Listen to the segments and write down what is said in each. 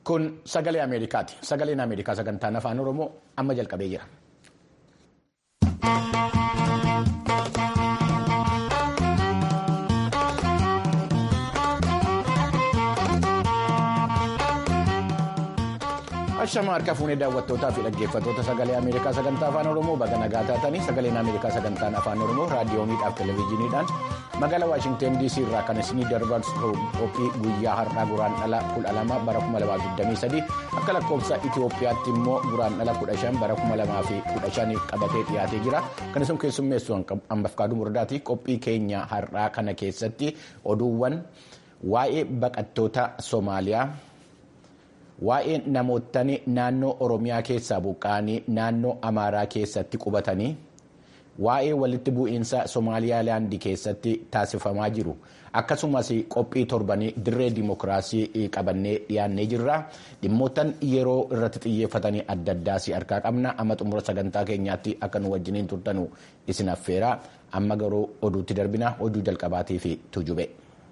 Kun sagalee Ameerikaati. Sagaleen Ameerikaa sagantaan afaan Oromoo amma jalqabee jira. Ashama harka fuunee daawwattootaa fi dhaggeeffattoota sagalee Ameerikaa sagantaa afaan Oromoo baga nagaa taatanii sagaleen Ameerikaa sagantaan afaan Oromoo raadiyooniidhaaf televezyiiniidhaan magaalaa Waashingteen DC irraa kan isinii darbarsu qophii guyyaa har'aa guraandhala 12 bara 2023 akka lakkoofsa Itoophiyaatti immoo guraandhala 15 bara 2015 qabatee dhiyaatee jira. Kan isin keessummeessu hambafkaaduu murdaati. Qophii keenya har'aa kana keessatti oduuwwan waa'ee baqattoota Soomaaliyaa. Waa'ee namootni naannoo Oromiyaa keessaa buqqa'anii naannoo Amaaraa keessatti qubatanii waa'ee walitti bu'iinsa Somaaliyaalaandii keessatti taasifamaa jiru akkasumas qophii torbanii dirree dimokiraasii qabannee dhiyaannee jirra dhimmootan yeroo irratti xiyyeeffatanii adda addaas harkaa qabna amma xumura sagantaa keenyaatti akka nu wajjiniin turtanu isin affeera amma garuu oduutti darbina oduu jalqabaatii fi tujube.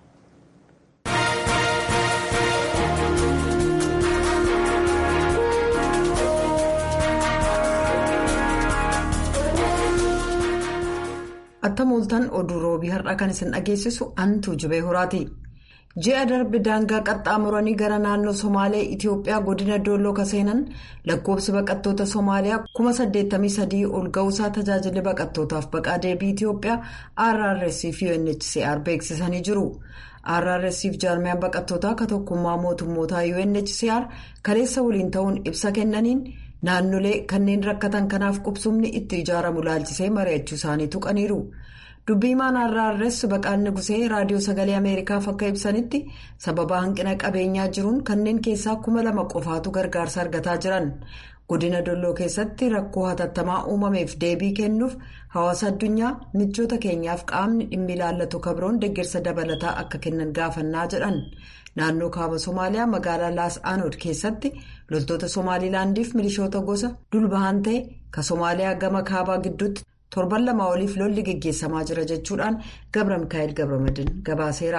Attam ooltan oduu roobii har'aa kan isin dhageessisu antuu jubee horaati. Ji'a darbe daangaa qaxxaamuranii gara naannoo Somaalee Itiyoophiyaa godina Dooloo kaseenan lakkoofsi baqattoota Somaaliyaa kuma 83 ol ga'uusaa tajaajilli baqattootaaf baqaa deebii Itiyoophiyaa RRC fi UNHCR beeksisanii jiru. RRC fi jaarmiyaan baqattootaa akka tokkummaa mootummootaa UNHCR kaleessa waliin ta'uun ibsa kennaniin. naannolee kanneen rakkatan kanaaf qubsumni itti ijaaramu laalchisee mari'achuu isaanii tuqaniiru dubbiimaan RRS baqaanni gusee raadiyoo sagalee ameerikaaf akka ibsanitti sababa hanqina qabeenyaa jiruun kanneen keessaa kuma lama qofaatu gargaarsa argataa jiran godina dolloo keessatti rakkoo hatattamaa uumameef deebii kennuuf hawaasa addunyaa michoota keenyaaf qaamni dhimmi ilaallatu kabroon deeggarsa dabalataa akka kennan gaafannaa jedhan. naannoo kaaba somaaliyaa magaalaa laas aanood keessatti loltoota somaalilaandiif milishoota gosa dulbahan ta'e ka somaaliyaa gama kaabaa gidduutti torban lama oliif lolli geggeessamaa jira jechuudhaan gabra mikaa'el gabramadin gabaaseera.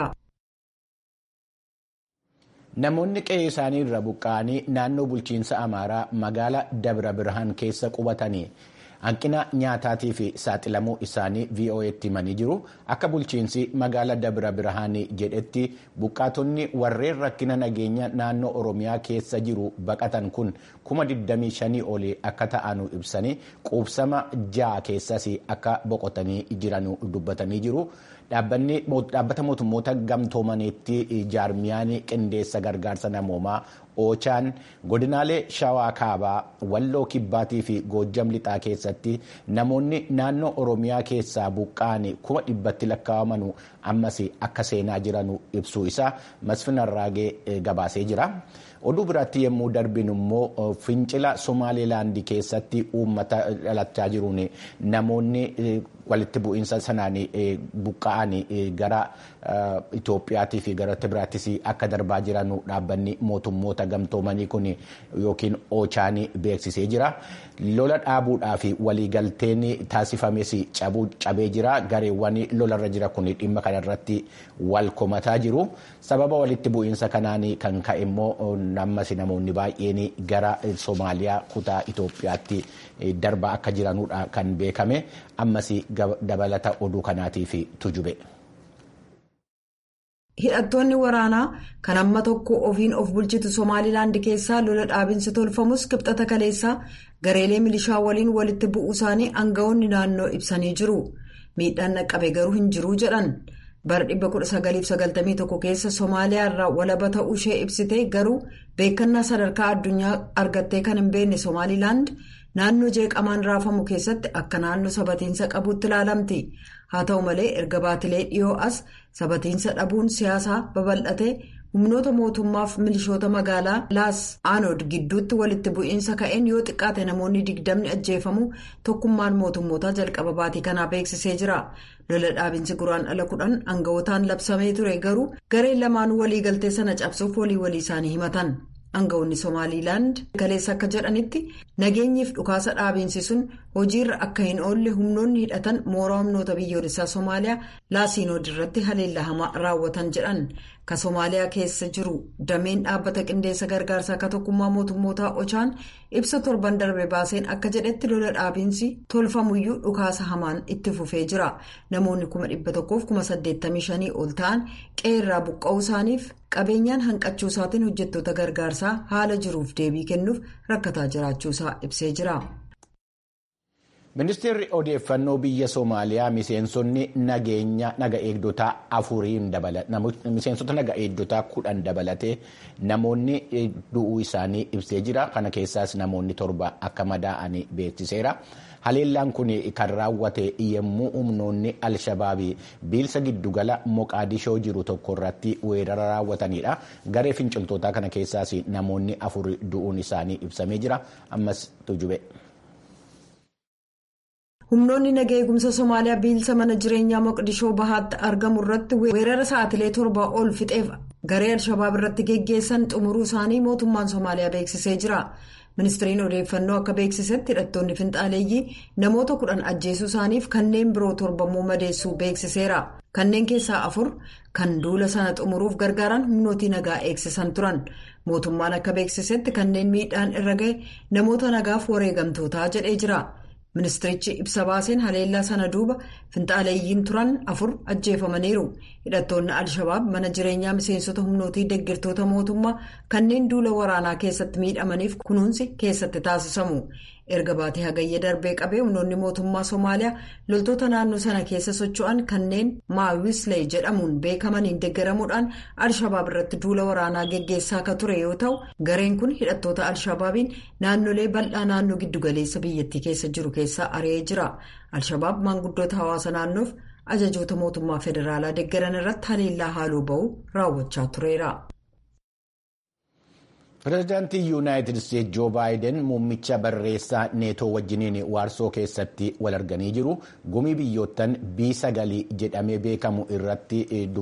Namoonni qe'ee isaanii irra buqqa'anii naannoo bulchiinsa Amaaraa magaalaa Dabra Birhaan keessa qubatanii hanqina nyaataatii fi saaxilamuu isaanii VOA'tti himanii jiru. Akka bulchiinsi magaalaa Dabra Birhaan jedhetti buqqaatonni warreen rakkina nageenya naannoo Oromiyaa keessa jiru baqatan kun kuma 25 olii akka ta'anu ibsanii quubsama ja'a keessas akka boqotanii jiran dubbatanii jiru. dhaabbata mootummoota gamtoomaniitti jaarmiyaan qindeessa gargaarsa namoomaa oochaan godinaalee shawaa kaabaa walloo kibbaatii fi goojjam lixaa keessatti namoonni naannoo oromiyaa keessaa buqqa'an kuma dhibbatti lakkaa'amanu ammas akka seenaa jiran ibsuu isaa masfin arraagee gabaasee jira. oduu biraatti yommuu darbinu immoo fincila somaalilaandii keessatti uummata dhalachaa jiruun namoonni walitti bu'iinsa sanaan buqqa'an gara Itoophiyaatii fi gara biraattis akka darbaa jiran dhaabbanni mootummoota gamtoomanii kun yookiin oochaan beeksisee jira. Lola dhaabuudhaa fi waliigalteen taasifames cabee jira. Gareewwan lolarra jira kun dhimma kanarratti wal komataa jiru. Sababa walitti bu'iinsa kanaan kan ka'e immoo ammas namoonni baay'een gara Somaaliyaa kutaa Itoophiyaatti darbaa akka jiranudha kan beekame. Ammas dabalata oduu kanaatiif tujube. hidhattoonni waraanaa kan amma tokko ofiin of bulchitu somaalilaand keessaa lola dhaabinsi tolfamus kibxata kaleessaa gareelee milishaa waliin walitti bu'uu isaanii aanga'oonni naannoo ibsanii jiru miidhaan dhaqqabe garuu hin jiruu jedhan bara 1991 keessa somaaliyaa irraa walaba ta'uu ishee ibsite garuu beekannaa sadarkaa addunyaa argattee kan hin beekne somaalilaand naannoo jeeqamaan raafamu keessatti akka naannoo sabatiinsa qabuutti ilaalamti. haa ta'u malee erga baatilee dhiyoo as sabatiinsa dhabuun siyaasaa babal'atee humnoota mootummaaf milishoota magaalaa laas aanood gidduutti walitti bu'iinsa ka'een yoo xiqqaate namoonni digdamni ajjeefamu tokkummaan mootummootaa jalqaba baatii kanaa beeksisee jira lola dhaabinsi guraandhala kudhan aanga'ootaan labsamee ture garuu gareen lamaan waliigaltee sana cabsuuf walii walii isaanii himatan. Aanga'oonni Somaaliilaand kaleessa akka jedhanitti nageenyiif dhukaasa dhaabinsi sun hojiirra akka hin oolle humnoonni hidhatan mooraa humnoota biyyoolessaa Somaaliyaa laasiinood irratti haleellaa hamaa raawwatan jedhan ka Somaaliyaa keessa jiru dameen dhaabbata qindeessa gargaarsaa akka tokkummaa mootummootaa Ochaan ibsa torban darbe baaseen akka jedhetti lola dhaabiinsi tolfamuyyuu dhukaasa hamaan itti fufee jira. Namoonni kuma dhibba tokkoof kuma saddeettamii shanii ol ta'an qeerraa buqqa'uu isaaniif qabeenyaan hanqachuu isaatiin hojjettoota gargaarsaa haala jiruuf deebii kennuuf rakkataa jiraachuusaa ibsee jira. Ministeerri odeeffannoo biyya Somaaliyaa miseensonni nageenya naga eegdotaa afuriin miseensota naga eegdotaa kudhan dabalatee namoonni du'uu isaanii ibsee jira. Kana keessaas namoonni torba akka madaa'anii beeksiseera. Haleellaan kun kan raawwate yommuu humnoonni Alshabaabii biilsa giddugala Moqaadishoo jiru tokko irratti weerara raawwatanidha. Garee finciltootaa kana keessaas namoonni afur du'uun isaanii ibsamee jira. Ammas tujube. humnoonni naga eegumsa somaaliyaa biilsa mana jireenyaa moqdishoo bahaatti argamu irratti weerara sa'aatilee torba ol fixeef garee alshabaab irratti geggeessan xumuruu isaanii mootummaan somaaliyaa beeksisee jira ministiriin odeeffannoo akka beeksisetti hidhattoonni finxaaleeyyii namoota kudhan ajjeesuu isaaniif kanneen biroo torbammoo madeessuu beeksiseera kanneen keessaa afur kan duula sana xumuruuf gargaaran humnootii nagaa eegsisan turan mootummaan akka beeksisetti kanneen miidhaan irra ga'e namoota nagaaf wareegamtootaa jedhee jira. ministirichi ibsa baaseen haleellaa sana duuba finxaaleeyyiin turan afur ajjeefamaniiru hidhattoonni alshabaab mana jireenyaa miseensota humnootii deeggartoota mootummaa kanneen duula waraanaa keessatti miidhamaniif kunuunsi keessatti taasisamu erga baatee hagayya darbee qabee humnoonni mootummaa somaaliyaa loltoota naannoo sana keessa socho'an kanneen maawislee jedhamuun beekamaniin deeggaramuudhaan alshabaab irratti duula waraanaa geggeessaa akka ture yoo ta'u gareen kun hidhattoota alshabaabiin naannolee bal'aa naannoo giddugaleessa biyyattii keessa jiru keessaa ari'ee jira alshabaab maanguddoota hawaasa naannoof ajajoota mootummaa federaalaa deeggaran irratti haleellaa haaloo ba'uu raawwachaa tureera. pireezidaantii yuunaayitid isteetsi joo baayiden muummicha barreessaa neetoo wajjiniin waarsoo keessatti wal arganii jiru gumii biyyoottan B9 jedhamee beekamu irratti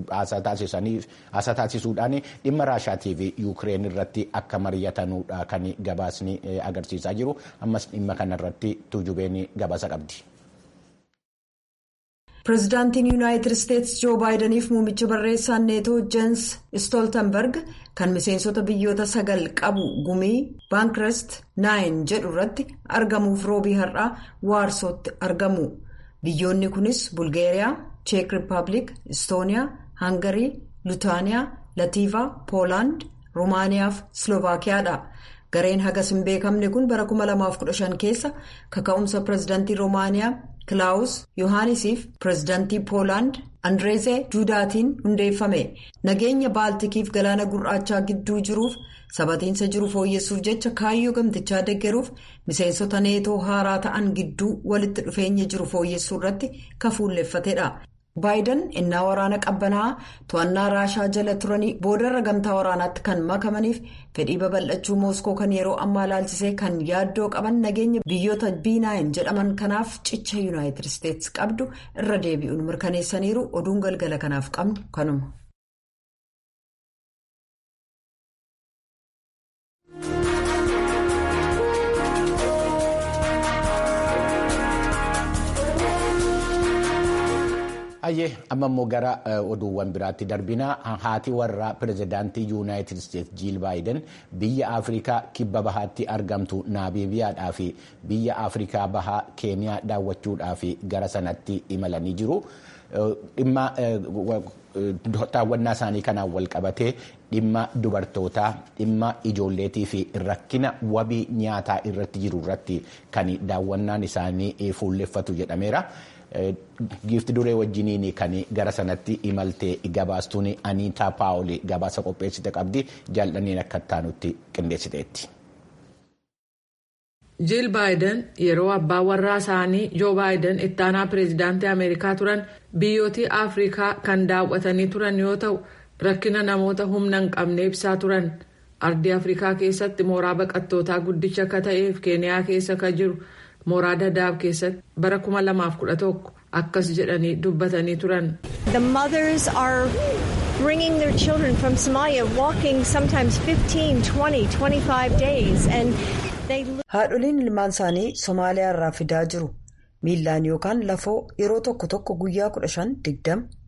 haasaa taasisuudhaan dhimma raashaatii fi yuukireen irratti akka mari'atanuudha kan gabaasni agarsiisaa jiru ammas dhimma kanarratti tuujubeen gabaasa qabdi. pireezidaantiin yuunaayitid isteetsi joo baayidaniif muummicha barreessaan neetoo jeens stooltenberg kan miseensota biyyoota sagal qabu gumii baankrest naayin jedhu irratti argamuuf roobii har'aa waarsootti argamu biyyoonni kunis bulgeeriyaa cheek rippaabilik istooniyaa hangarii lutaaniyaa latiivaa poolaand ruumaaniyaa fi slovaakiyaadha. gareen hagas hin beekamne kun bara 2015 keessa kaka'umsa pireezidaantii roomaaniyaa kilaawus yohaanisiif pireezidaantii poolaand andreezee duudaatiin hundeeffame nageenya baaltikiif galaana gurraachaa gidduu jiruuf sabatiinsa jiru fooyyessuuf jecha kaayyoo gamtichaa deeggaruuf miseensota neetoo haaraa ta'an gidduu walitti dhufeenya jiru fooyyessuu irratti kafuulleeffatedha. baayiden innaa waraana qabbanaa to'annaa raashaa jala turanii boodarra gamtaa waraanaatti kan makamaniif fedhii babal'achuu mooskoo kan yeroo ammaa ilaalchisee kan yaaddoo qaban nageenya biyyoota b9 jedhaman kanaaf cicha yuunaayitid isteetsi qabdu irra deebi'uun mirkaneessaniiru oduun galgala kanaaf qabnu kanuma. Ayyee amma immoo gara oduuwwan biraatti darbina haati warraa pireezidaantii yuunaayitid isteetsi jiil baayiden biyya afrikaa kibba bahaatti argamtu naabiibiyaadhaa fi biyya afrikaa bahaa keeniyaa daawwachuudhaaf gara sanatti imalanii jiru. dhimma daawwannaa isaanii kanaan wal qabatee dhimma dubartootaa dhimma ijoolleetii fi rakkina wabii nyaataa irratti jiru irratti kan daawwannaan isaanii fuulleffatu jedhameera. giifti duree wajjiniin kan gara sanatti imalte gabaastuun aniitaa paawuli gabaasa qopheessite qabdi jaallanneen akka taanutti qindeessiteetti. jiil baayiden yeroo abbaa warraa isaanii joo baayiden ittaanaa pireezidaantii ameerikaa turan biyyootii afrikaa kan daawwatanii turan yoo ta'u rakkina namoota humna hin qabne ibsaa turan ardii afrikaa keessatti mooraa baqattootaa guddicha akka ta'eef keeniyaa keessa kan jiru. mooraa dadaab keessatti bara 2011 akkas jedhanii dubbatanii turan. The mothers are bringing their children from Somalia walking sometimes 15, 20, 25 days and they. Haadholiin ilmaan isaanii Somaaliyaa irraa fidaa jiru. Miillaan yookaan lafoo yeroo tokko tokko guyyaa 15, 20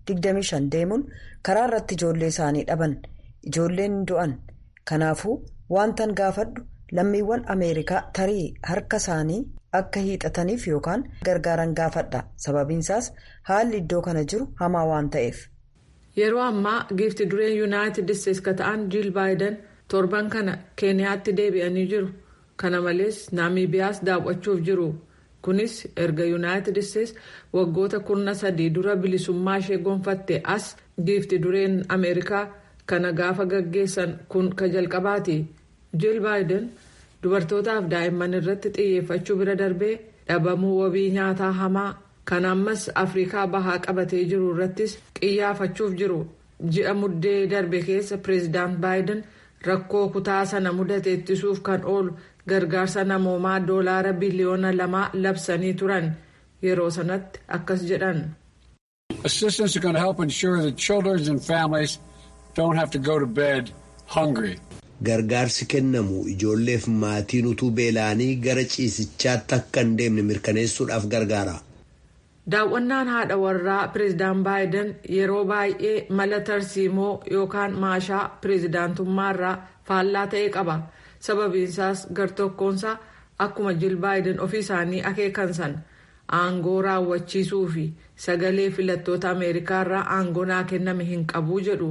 25 deemuun karaa irratti ijoollee isaanii dhaban ijoolleen du'an kanaafuu wantan gaafadhu lammiiwwan ameerikaa tarii harka isaanii akka hiixataniif yookaan gargaaran gaafadha sababiinsaas haalli iddoo kana jiru hamaa waan ta'eef. yeroo ammaa giifti dureen yuunaayitid isteetsi ka ta'an jiil baayiden torban kana keeniyaatti deebi'anii jiru kana malees naamiibiyaas daawwachuuf jiru kunis erga yuunaayitid isteetsi waggoota kurna sadii dura bilisummaa ishee gonfatte as giifti dureen ameerikaa kana gaafa gaggeessan kun ka jalqabaati jiil baayiden dubartootaaf daa'imman irratti xiyyeeffachuu bira darbee dhabamuu wabii nyaataa hamaa. kan ammas afrikaa bahaa qabatee jiru irrattis qiyyaafachuuf jiru ji'a muddee darbe keessa pireezidaant baayiden rakkoo kutaa sana mudate ittisuuf kan oolu gargaarsa namoomaa doolaara biliyoona lamaa labsanii turan yeroo sanatti akkas jedhan. assistance is going to help ensure that children and families don't have to go to bed hungry. gargaarsi kennamu ijoolleef maatiin utuu beela'anii gara ciisichaatti akka hin deemne mirkaneessuudhaaf gargaara. daawwannaan haadha warraa pireezidaan baayiden yeroo baay'ee mala tarsiimoo yookaan maashaa pireezidaantummaarraa faallaa ta'e qaba sababiinsaas gartokkoonsaa akkuma jiil baayiden ofii isaanii akeekansan aangoo raawwachiisuu fi sagalee filattoota ameerikaarraa aangoo naa kenname hin qabu jedhu.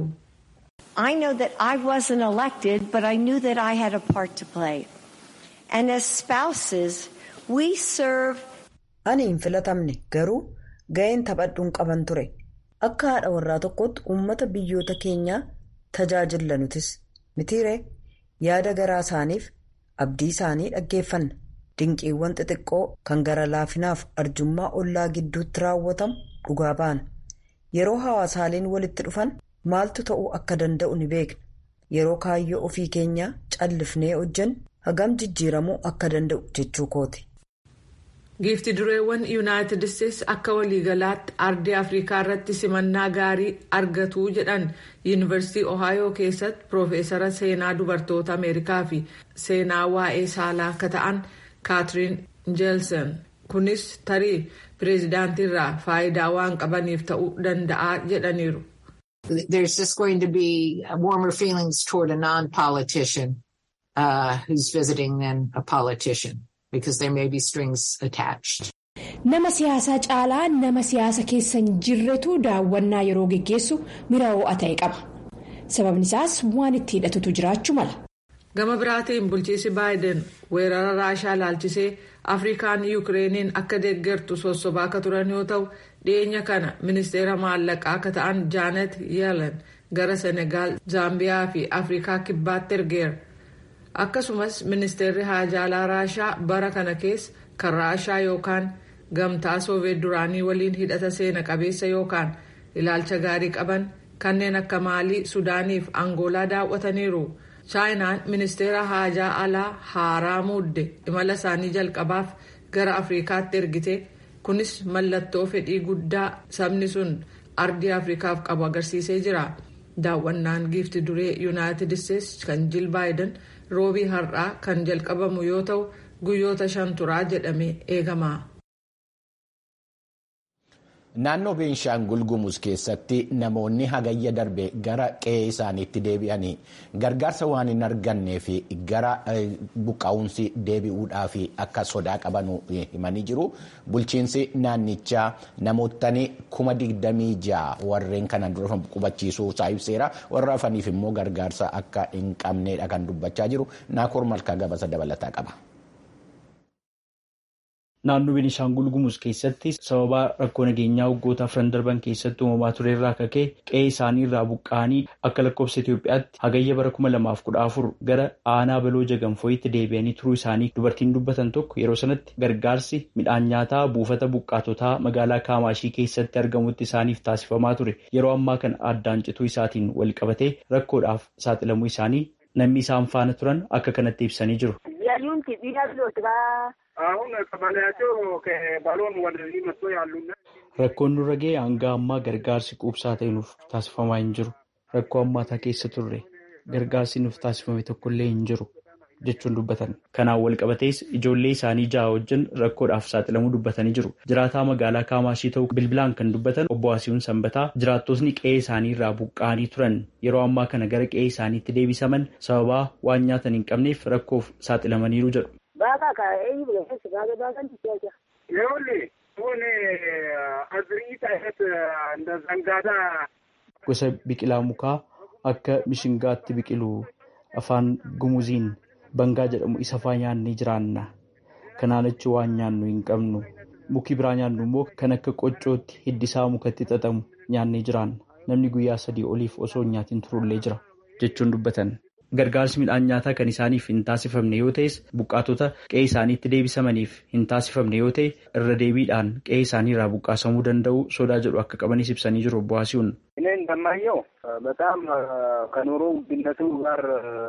I know that I wasn't elected, but I knew that I had a part to play. And as spouses, we serve. Ani hin filatamne garuu ga'een taphadhuun qaban ture. Akka haadha warraa tokkotti uummata biyyoota keenyaa tajaajilla nutis. Mitiiree yaada garaa isaaniif abdii isaanii dhaggeeffanna. Dinqiiwwan xixiqqoo kan gara laafinaaf arjummaa ollaa gidduutti raawwatamu dhugaa baana. Yeroo hawaasaaleen walitti dhufan maaltu ta'uu akka danda'u ni beekna. Yeroo kaayyoo ofii keenyaa callifnee hojjennu hagam jijjiiramuu akka danda'u jechuu kooti. giifti dureewwan yuunaayitid isteetsi akka waliigalaatti ardii afrikaa irratti simannaa gaarii argatu jedhan yuunivarsiitii ohaayoo keessatti piroofeesara seenaa dubartoota ameerikaa fi seenaa waa'ee saalaa akka ta'an kaatiriin jeelsen kunis tarii pireezidaantiirraa faayidaa waan qabaniif ta'uu danda'a jedhaniiru. There's just going to be warmer feelings toward a non-politician uh, who's visiting than a politician. because there may be strings attached. Nama siyaasaa caalaa nama siyaasa keessa hin jirretu daawwannaa yeroo geggeessu miira ho'a ta'e qaba. Sababni isaas waan itti hidhatutu jiraachuu mala. Gama biraatiin bulchiisi baayiden weerara raashaa laalchisee afrikaan yuukireeniin akka deeggartu sossobaa akka turan yoo ta'u dhiyeenya kana ministeera maallaqaa akka ta'an jaanet yeelen gara senegaal zaambiyaa fi afrikaa kibbaatti ergeera. akkasumas ministeerri haajaalaa raashaa bara kana keessa kan raashaa yookaan gamtaa sooviyeet duraanii waliin hidhata seena qabeessa yookaan ilaalcha gaarii qaban kanneen akka maalii sudaaniif angoolaa daawwataniiru chaayinaan ministeera haajaa alaa haaraa muudde imala isaanii jalqabaaf gara afrikaatti ergite kunis mallattoo fedhii guddaa sabni sun ardii afrikaaf qabu agarsiisee jira daawwannaan giifti duree yuunaayitid isteetsi kan jiil baayiden. roobii har'aa kan jalqabamu yoo ta'u guyyoota shan turaa jedhamee eegama. Naannoo Beenshaangul Gumuz keessatti namoonni hagayya darbe gara qe'ee isaaniitti deebi'anii gargaarsa waan hin argannee fi gara buqqaa'umsi deebi'uudhaaf akka sodaa qaban himanii jiru. Bulchiinsi naannichaa namootni kuma digdamii ja'a warreen kanan dura qubachiisuu isaa ibseera. Warra hafaniif immoo gargaarsa akka hin qabneedha kan dubbachaa jiru. Naakoor Malkaa gabasa dabalataa qaba. Naannoo Beenishaangul Gumuz keessatti sababa rakkoo nageenyaa waggoota afran darban keessatti uumamaa ture irraa kakee qe'ee isaanii irraa buqqa'anii akka lakkoofsa Itoophiyaatti hagayya bara kuma lamaaf kudha afur gara aanaa baloo jagamfooyitti deebi'anii turuu isaanii dubartiin dubbatan tokko yeroo sanatti gargaarsi midhaan nyaataa buufata buqqaatotaa magaalaa Kaamaashii keessatti argamutti isaaniif taasifamaa ture yeroo ammaa kana addaan cituu isaatiin wal qabatee rakkoodhaaf saaxilamuu isaanii namni isaan faana turan akka kanatti ibsanii jiru. Rakkoon nurra ga'e hanga ammaa gargaarsi quubsaa ta'e nuuf taasifamaa hin jiru. Rakkoo hammaataa keessa turre gargaarsi nuuf taasifame tokkollee hin jiru. jechuun dubbatan. Kanaan walqabatees ijoollee isaanii ja'a wajjin rakkoodhaaf saaxilamuu dubbatanii jiru. Jiraataa magaalaa Kaamaashii ta'uu bilbilaan kan dubbatan obbo Asiihuun Sanbataa jiraattotni qe'ee isaanii irraa buqqa'anii turan yeroo ammaa kana gara qe'ee isaaniitti deebisaman sababaa waan nyaatan hin qabneef rakkoof saaxilamaniiru jedhu. Gosa biqilaa mukaa akka mishingaatti biqilu afaan gumuziin bangaa jedhamu isa faa nyaannee jiraanna. Kanaan achi waan nyaannu hin qabnu. Muki biraa nyaannu immoo kan akka qoccootti hiddisaa mukatti xaxamu nyaannee jiraanna. Namni guyyaa sadii oliif osoo hin nyaatin turullee jira jechuun dubbatan. Gargaarsi midhaan nyaataa kan isaaniif hin taasifamne yoo ta'es buqqaatota qe'ee isaaniitti deebisamaniif hin taasifamne yoo ta'e irra deebiidhaan qe'ee isaanii irraa buqqaasamuu danda'u sodaa jedhu akka qabanis ibsanii jiru obbo Asiihuun. እኔ እንደማየው በጣም ከኑሮ ውድነቱ ጋር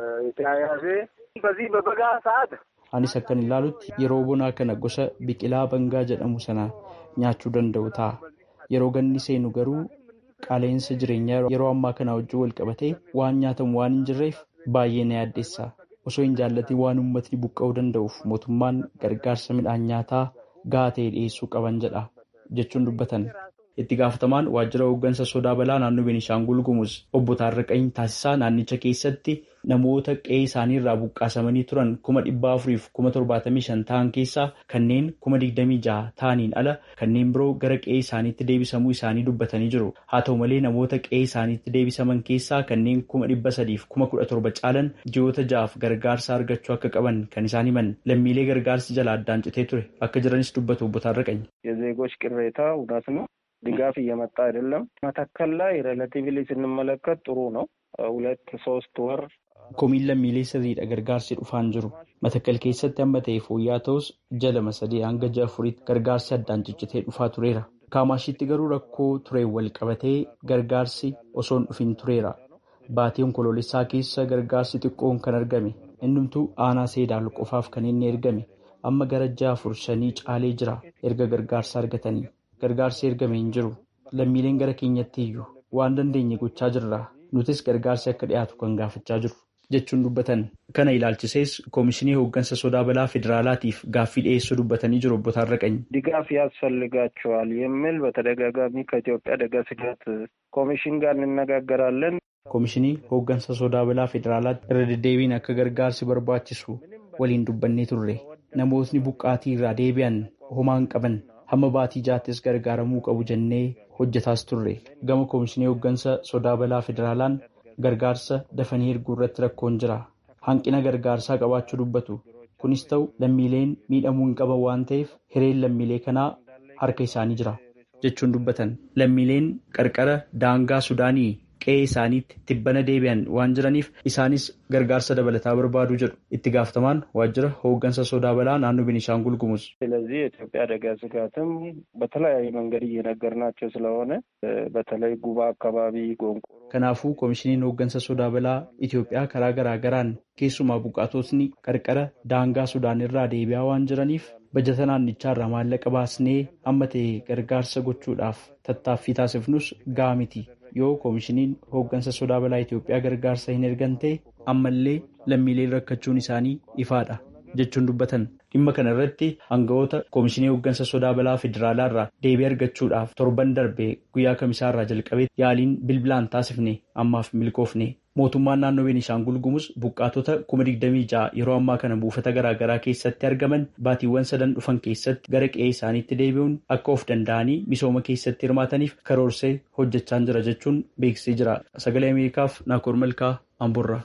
የተያያዘ በዚህ በበጋ ሰዓት Anis akkan ilaalutti yeroo bonaa kana gosa biqilaa bangaa jedhamu sana nyaachuu danda'u ta'a. Yeroo ganni seenu garuu qaala'insa jireenyaa yeroo ammaa kana wajjin wal qabatee waan nyaatamu waan hin jirreef baay'ee na yaaddeessa. Osoo hin jaallatin waan uummatni buqqa'uu danda'uuf mootummaan gargaarsa midhaan nyaataa gahaa ta'e dhiyeessuu qaban jedha jechuun dubbatan. Itti gaafatamaan waajjira hooggansa sodaa balaa naannoo Beenishaangul Gumuz obbo Taarraqanii taasisaa naannicha keessatti namoota qe'ee isaanii irraa buqqaasamanii turan kuma dhibba afuriif kuma torbaatamii shan ta'an keessaa kanneen kuma digdamii jaha ta'aniin ala kanneen biroo gara qe'ee isaaniitti deebisamuu isaanii dubbatanii jiru. Haa ta'u malee namoota qe'ee isaaniitti deebisaman keessaa kanneen kuma dhibba sadiif kuma kudha torba caalan ji'oota ja'aaf gargaarsa argachuu akka qaban kan isaan himan lammiilee gargaarsi jala addaan citee ture akka jiranis dubbatu obbo Taarraqany. የዜጎች ቅሬታ እውነት ነው። ድጋፍ እየመጣ አይደለም። መተከል ላይ ሬላቲቭሊ ስንመለከት ጥሩ ነው። ሁለት ሶስት ወር Komiin lammiilee sirriidha gargaarsi dhufaan jiru. Matakkal keessatti amma ta'e fooyya'aa ta'us jalama sadii hanga ja'a afuriitti gargaarsi addaan ciccitee dhufaa tureera. Kaamashiitti garuu rakkoo tureen wal qabatee gargaarsi osoon dhufin tureera. Baatii onkoloolessaa keessa gargaarsi xiqqoon kan argame. Innumtuu aanaa seedaal qofaaf kan inni ergame. Amma gara ja'a afur shanii caalee jira erga gargaarsa argatanii. Gargaarsi ergame hin jiru. Lammiileen gara keenyatti iyyuu waan dandeenye gochaa jirra. Nutis gargaarsi akka dhiyaatu kan gaafachaa jiru. jechuun dubbatan kana ilaalchisees koomishinii hooggansa sodaa balaa federaalaatiif gaaffii dhiyeessuu dubbatanii jiru obbo Taarraqany. ድጋፍ ያስፈልጋቸዋል የሚል በተደጋጋሚ ከኢትዮጵያ አደጋ ስጋት ኮሚሽን ጋር እንነጋገራለን። Koomishinii hooggansa sodaa balaa federaalaatti irra deddeebiin akka gargaarsi barbaachisu waliin dubbannee turre. Namootni buqqaatii irraa deebi'an homaa hin qaban hamma baatii jaattis gargaaramuu qabu jennee hojjetaas turre. Gama koomishinii hooggansa sodaa balaa federaalaan gargaarsa dafanii erguu irratti rakkoon jira. Hanqina gargaarsaa qabaachuu dubbatu. Kunis ta'u lammiileen miidhamuu hin qaban waan ta'eef hireen lammiilee kanaa harka isaanii jira jechuun dubbatan. Lammiileen qarqara daangaa Sudaanii qe'ee isaaniitti tibbana deebi'an waan jiraniif isaanis gargaarsa dabalataa barbaadu jedhu itti gaafatamaan waajjira hooggansa sodaa balaa naannoo Beenishaangul Gumuz. ስለዚህ የኢትዮጵያ አደጋ ስጋትም በተለያየ መንገድ እየነገርናቸው ስለሆነ በተለይ ጉባ አካባቢ ጎንቆ Kanaafuu koomishiniin hooggansa sodaa balaa Itoophiyaa karaa garaa garaan keessumaa buqqaatotni qarqara daangaa Sudaan irraa deebi'aa waan jiraniif bajata naannichaa irraa maallaqa baasnee amma ta'e gargaarsa gochuudhaaf tattaaffii taasifnus ga'a miti. Yoo koomishiniin hooggansa sodaa balaa Itoophiyaa gargaarsa hin ergan ta'e ammallee lammiileen rakkachuun isaanii ifaadha jechuun dubbatan. Dhimma kana irratti hanga'oota koomishinii hooggansa sodaa balaa federaalaa irraa deebii argachuudhaaf torban darbe guyyaa kamisaa irraa jalqabee yaaliin bilbilaan taasifne ammaaf milkoofne. Mootummaan naannoo Beenishaangul Gumuz buqqaatota kuma digdamii ja'a yeroo ammaa kana buufata garaa garaa keessatti argaman baatiiwwan sadan dhufan keessatti gara qe'ee isaaniitti deebi'uun akka of danda'anii misooma keessatti hirmaataniif karoorsee hojjechaa jira jechuun beeksisee jira. Sagalee Ameerikaaf Naakoor Malkaa Amburraa.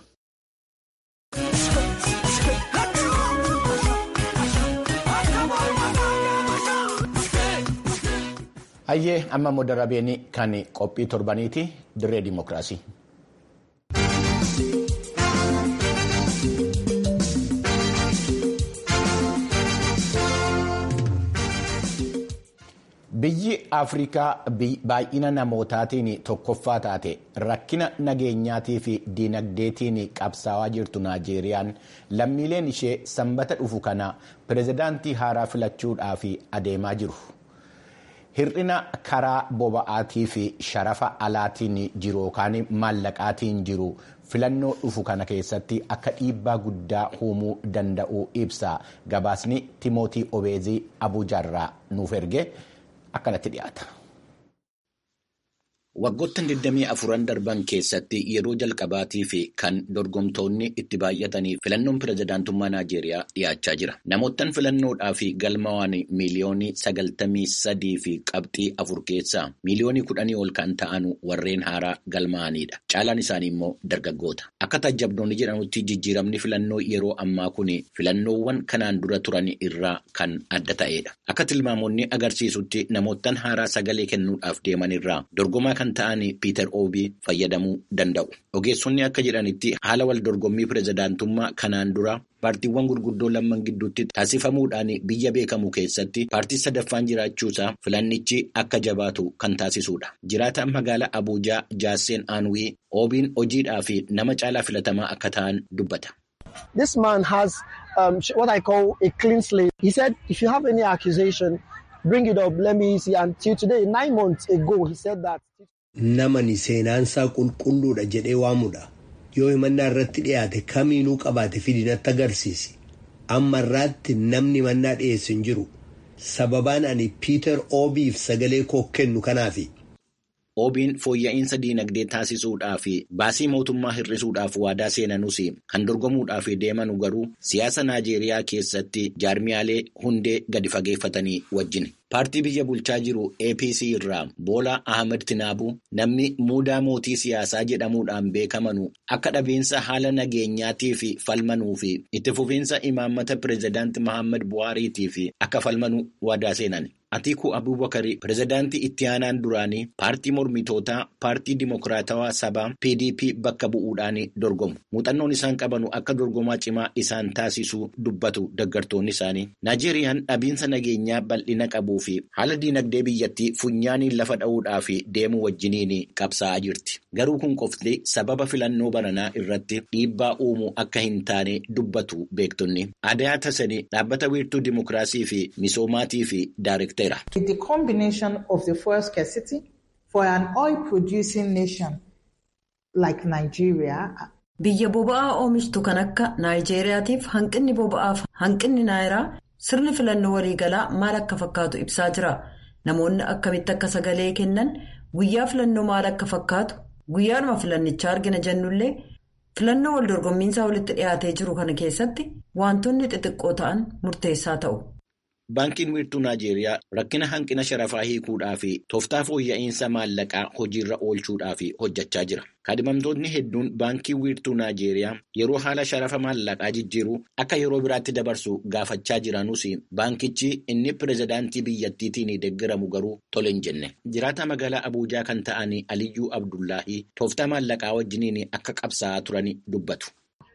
Hayyee amma immoo darabeen kan qophii torbaniiti dirree dimokiraasii. Biyyi Afrikaa baay'ina namootaatiin tokkoffaa taate rakkina nageenyaatii fi diinagdeetiin qabsaawaa jirtu Naajeeriyaan lammiileen ishee sanbata dhufu kana pirezidaantii haaraa filachuudhaaf adeemaa jiru. hir'ina karaa boba'aatii fi sharafa alaatiin jiru yookaan maallaqaatiin jiru filannoo dhufu kana keessatti akka dhiibbaa guddaa uumuu danda'u ibsa gabaasni timootii obeezii abuujaarraa nuuf erge akkanatti dhiyaata. Waggoottan 24 darban keessatti yeroo jalqabaatii fi kan dorgomtoonni itti baay'atanii filannoon pirezidaantummaa Naajeeriyaa dhiyaachaa jira. Namoottan filannoodhaaf galmaa'an miiliyoonii 93 fi qabxii afur keessaa miiliyoonii 10 ol kan ta'an warreen haaraa galmaa'anidha. Caalaan isaanii immoo dargaggoota. Akka taajabdoonni jedhanutti jijjiiramni filannoo yeroo ammaa kun filannoowwan kanaan dura turan irraa kan adda ta'edha. Akka tilmaamoonni agarsiisutti namoottan haaraa sagalee kennuudhaaf deeman irraa dorgomaa kan ta'an Piiter Oobii fayyadamuu danda'u. Ogeessonni akka jedhanitti haala wal dorgommii pirezidaantummaa kanaan dura paartiiwwan gurguddoo lamman gidduutti taasifamuudhaan biyya beekamu keessatti paartii sadaffaan jiraachuusaa filannichi akka jabaatu kan taasisudha. Jiraataan magaalaa Abuujaa Jaasseen Aanwii Oobiin hojiidhaa fi nama caalaa filatamaa akka ta'an dubbata. This man has um, what I call a clean slate. He said, if you have any accusation, bring it up. Let me see. Until today, nine months ago, he said that. Namani seenaansaa qulqulluudha jedhee waamudha. Yoo himannaa irratti dhiyaate kamiinuu qabaate fidinatti agarsiisi. Amma irraatti namni himannaa dhiyeesse hin jiru. Sababaan ani Piiter Oobiif sagalee koo kennu kanaafi. Oobiin fooyya'insa diinagdee taasisuudhaa fi baasii mootummaa hir'isuudhaaf waadaa seenanus kan dorgomuudhaaf deemanu garuu siyaasa Naajeeriyaa keessatti jaarmiyaalee hundee gadi fageeffatanii wajjin. Paartii biyya bulchaa jiru APC irraa Boolaa Ahmed Tinaabu namni muudaa mootii siyaasaa jedhamuudhaan beekamanu akka dhabiinsa haala nageenyaatii fi falmanuu fi itti fufiinsa imaammata pireezidaantii Mohaammed Buhaariitii fi akka falmanuu waadaa seenan. Atiikuu Abubakari pireezidaantii itti aanaan duraanii paartii mormitootaa paartii dimokiraatawaa sabaa PDP bakka bu'uudhaan dorgomu. Muuxannoon isaan qabanu akka dorgomaa cimaa isaan taasisuu dubbatu deggartoonni isaanii. Naajeeriyaan dhabiinsa nageenyaa bal'ina qabuu fi haala diinagdee biyyattii funyaaniin lafa dha'uudhaaf deemu wajjiniin qabsaa'aa jirti. Garuu kun qofti sababa filannoo bananaa irratti dhiibbaa uumuu akka hin taane dubbatu beektonni. Adayaa Tasanii dhaabbata wiirtuu dimokiraasii fi misoomaatii fi daareektarii. The combination of the fuel scarcity for an oil-producing nation like Nigeria. Biyya boba'aa oomishtu kan akka Naayijeeriyaatiif hanqinni boba'aaf hanqinni naayiraa sirni filannoo waliigalaa maal akka fakkaatu ibsaa jira. Namoonni akkamitti akka sagalee kennan guyyaa filannoo maal akka fakkaatu guyyaadhuma filannichaa argina jennullee filannoo wal dorgommiinsaa walitti dhiyaatee jiru kana keessatti wantoonni xixiqqoo ta'an murteessaa ta'u. Baankiin wiirtuu Naajeeriyaa rakkina hanqina sharafaa hiikuudhaa fi tooftaa fooyya'insa maallaqaa hojiirra oolchuudhaaf hojjechaa jira. Kaadhimamtoonni hedduun baankii wiirtuu Naajeeriyaa yeroo haala sharafa maallaqaa jijjiiruu akka yeroo biraatti dabarsu gaafachaa jiranus baankichi inni pireezidaantii biyyattiitiin deeggaramu garuu tole hin jenne. Jiraataa magaalaa Abuujaa kan ta'an Aliyyuu Abdullaahii tooftaa maallaqaa wajjiniin akka qabsaa'aa turan dubbatu.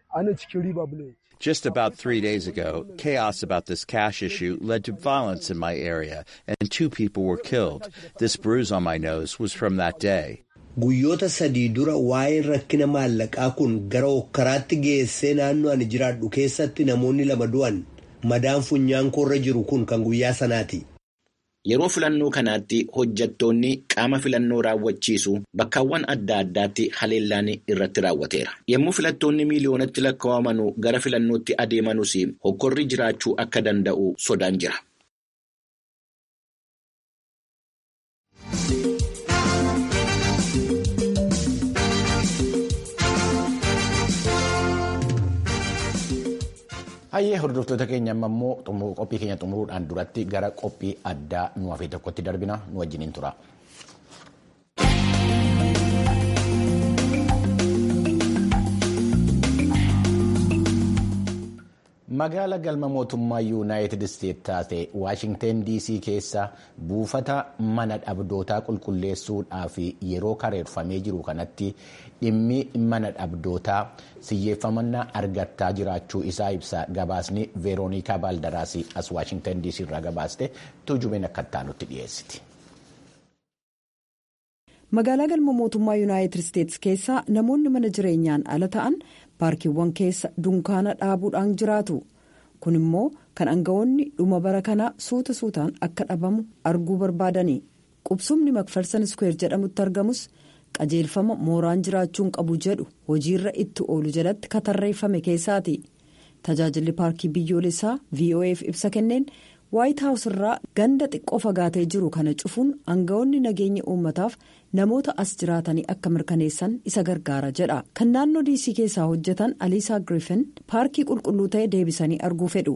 Just about three days ago, chaos about this cash issue led to violence in my area, and two people were killed. This bruise on my nose was from that day. Guyyoota sadii dura waa'een rakkina maallaqaa kun gara hokkaraatti geessee naannoo ani jiraadhu keessatti namoonni lama du'an madaan funyaan koorra jiru kun kan guyyaa sanaati. Yeroo filannoo kanaatti hojjettoonni qaama filannoo raawwachiisu bakkaawwan adda addaatti haleellaan irratti raawwateera. Yommuu filattoonni miiliyoonatti lakkaa'aman gara filannootti adeemanus hokkorri jiraachuu akka danda'u sodaan jira. Hayyee hordoftoota keenya amma immoo qophii keenya xumuruudhaan duratti gara qophii addaa nu hafee tokkotti darbina nu wajjiniin tura. Magaala galma mootummaa yuunaayitid isteet taate waashingteen diisii keessa buufata mana dhabdootaa qulqulleessuudhaaf yeroo kareeffamee jiru kanatti dhimmi mana dhabdootaa xiyyeeffannaa argachaa jiraachuu isaa ibsa gabaasni veeroonikaa baaldaraas as waashingteen diisii irraa gabaaste tuujubeen akka itti dhiyeessiti. magaalaa galma mootummaa yuunaayitid isteetsi keessa namoonni mana jireenyaan ala ta'an paarkiiwwan keessa dunkaana dhaabuudhaan jiraatu kun immoo kan aangawoonni dhuma bara kanaa suuta suutaan akka dhabamu arguu barbaadani qubsumni makfarsan iskuweer jedhamutti argamus qajeelfama mooraan jiraachuun qabu jedhu hojiirra itti oolu jalatti katarreeffame keessaati tajaajilli paarkii biyyoolessaa voaf ibsa kenneen waayit haawus irraa ganda xiqqoo fagaatee jiru kana cufuun aangawoonni nageenya uummataaf namoota as jiraatanii akka mirkaneessan isa gargaara jedha kan naannoo diisii keessaa hojjetan aliisaa giriifin paarkii qulqulluu ta'e deebisanii arguu fedhu.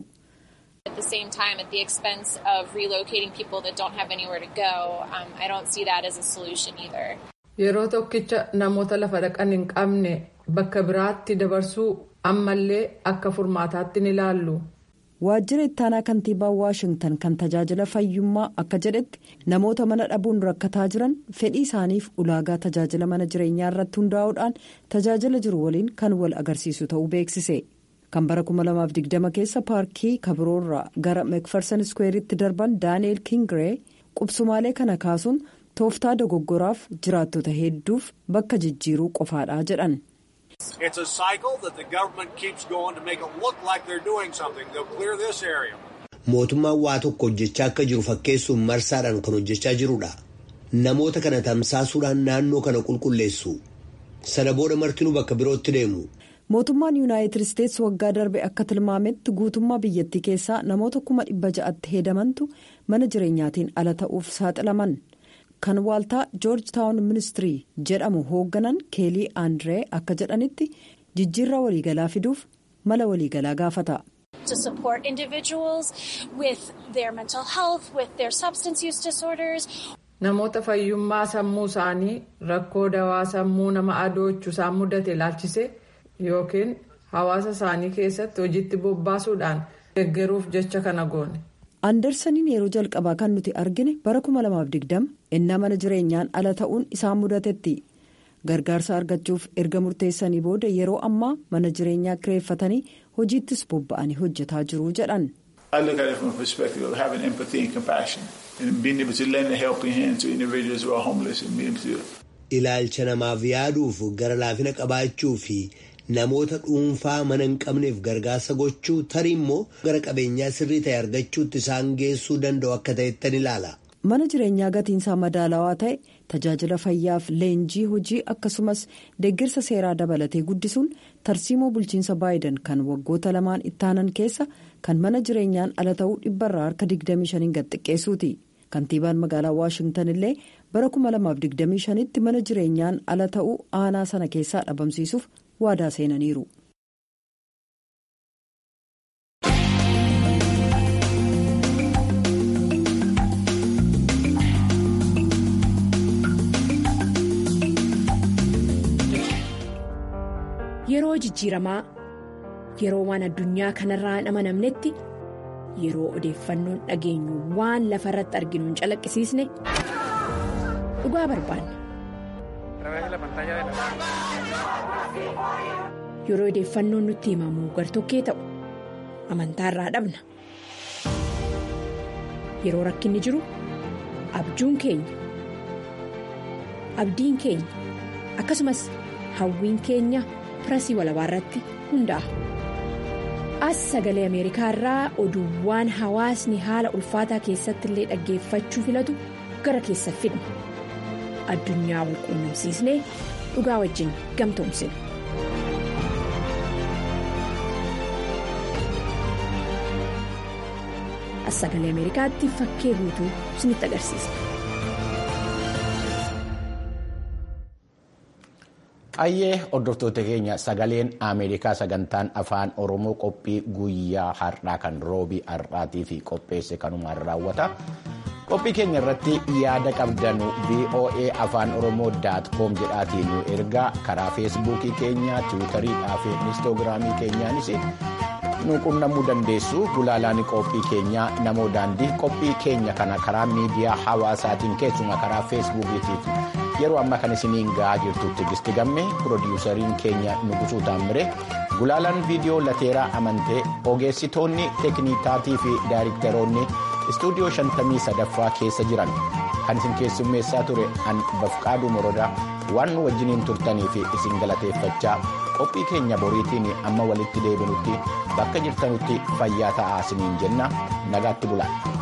At the same time, at the expense of relocating people that don't have anywhere to go, um, I don't see that as a solution either. Yeroo tokkicha namoota lafa dhaqan hin qabne bakka biraatti dabarsuu ammallee akka furmaataatti ni ilaallu. waajjira ittaanaa kantiibaa waashingtan kan tajaajila fayyummaa akka jedhetti namoota mana dhabuun rakkataa jiran fedhii isaaniif ulaagaa tajaajila mana jireenyaa irratti hundaa'uudhaan tajaajila jiru waliin kan wal agarsiisu ta'uu beeksise kan bara 2020 keessa paarkii kabiroorraa gara mekfarsan iskuweeritti darban daani'eel kingiree qubsumaalee kana kaasuun tooftaa dogoggoraaf jiraattota hedduuf bakka jijjiiruu qofaadha jedhan. It's a cycle that the government keeps going to make it look like they're doing something. They'll clear this area. Mootummaan waa tokko hojjechaa akka jiru fakkeessuun marsaadhaan kan hojjechaa jirudha. Namoota kana tamsaasuudhaan naannoo kana qulqulleessu. Sana booda martinuu bakka birootti deemu. Mootummaan Yuunaayitid Isteetsi waggaa darbe akka tilmaametti guutummaa biyyattii keessaa namoota kuma dhibba ja'atti heedamantu mana jireenyaatiin ala ta'uuf saaxilaman. kan waaltaa joorji taawun ministirii jedhamu hoogganan keelii aandiree akka jedhanitti jijjiirraa waliigalaa fiduuf mala waliigalaa gaafata. to support individuals with their mental health, with their substance use disorders. Namoota fayyummaa sammuu isaanii rakkoo dawaa sammuu nama adoochu isaan mudate ilaalchise yookiin hawaasa isaanii keessatti hojiitti bobbaasuudhaan deeggaruuf jecha kana goone. Andersaniin yeroo jalqabaa kan nuti argine bara 2020 innaa mana jireenyaan ala ta'uun isaan mudatetti gargaarsa argachuuf erga murteessanii booda yeroo ammaa mana jireenyaa kireeffatanii hojiittis bobba'anii hojjetaa jiru jedhan. I look at it from a perspective of having empathy and compassion and being able to lend a helping hand to individuals who are homeless and being able to. Ilaalcha namaaf yaaduuf gara laafina qabaachuu fi namoota dhuunfaa mana hin qabneef gargaarsa gochuu tarii immoo gara qabeenyaa sirrii ta'e argachuutti isaan geessuu danda'u akka ta'ettan ilaala. Mana jireenyaa gatiinsaa madaalawaa ta'e tajaajila fayyaaf leenjii hojii akkasumas deeggarsa seeraa dabalatee guddisuun tarsiimoo bulchiinsa baayidan kan waggoota lamaan ittaanan keessa kan mana jireenyaan ala ta'uu dhibbarraa harka 25 gad xiqqeessuuti. Kantiibaan magaalaa Waashingtan illee bara 2025tti mana jireenyaan ala ta'uu aanaa sana keessaa dhabamsiisuuf waadaa seenaniiru. Yeroo jijjiiramaa yeroo waan addunyaa kanarraa hin amanamnetti yeroo odeeffannoon dhageenyu waan lafa irratti arginu hin calaqqisiisne dhugaa barbaanna. Yeroo odeeffannoon nutti himamu gartokkee ta'u amantaarraa dhabna. Yeroo rakkinni jiru abjuun keenya abdiin keenya akkasumas hawwiin keenya. pirasii walabaa irratti hundaa'a. As sagalee Ameerikaa irraa oduuwwan hawaasni haala ulfaataa keessatti illee dhaggeeffachuu filatu gara keessa fidna. Addunyaa wal quunnamsiisnee dhugaa wajjin gamtoomsina. As sagalee Ameerikaatti fakkee guutuu isinitti agarsiisa. Ayyee hordoftoota keenya sagaleen Ameerikaa sagantaan afaan Oromoo qophii guyyaa har'aa kan roobii har'aatii fi qopheesse kanumaan raawwata. Qophii keenya irratti yaada qabdanu VOA afaan Oromoo com jedhaatiin nu ergaa karaa feesbuukii keenya tiwiitariidhaa fi inistoogiraamii keenyaanis nu qunnamuu dandeessu gulaalaan qophii keenyaa namoo daandii qophii keenya kana karaa miidiyaa hawaasaatiin keessumaa karaa feesbuukiitiif. yeroo ammaa kan isiniin ga'aa jirtutti gisti gamme piroodiwusariin keenya nugusuu taammire gulaalaan viidiyoo lateeraa amantee ogeessitoonni teeknikaatii fi daayiriktaroonni istuudiyoo 53ffaa keessa jiran kan isin keessummeessaa ture an bafqaaduu morodaa waan nu wajjiniin turtanii fi isin galateeffachaa qophii keenya boriitiin amma walitti deebinutti bakka jirtanutti fayyaa ta'aa isiniin jenna nagaatti bulaa.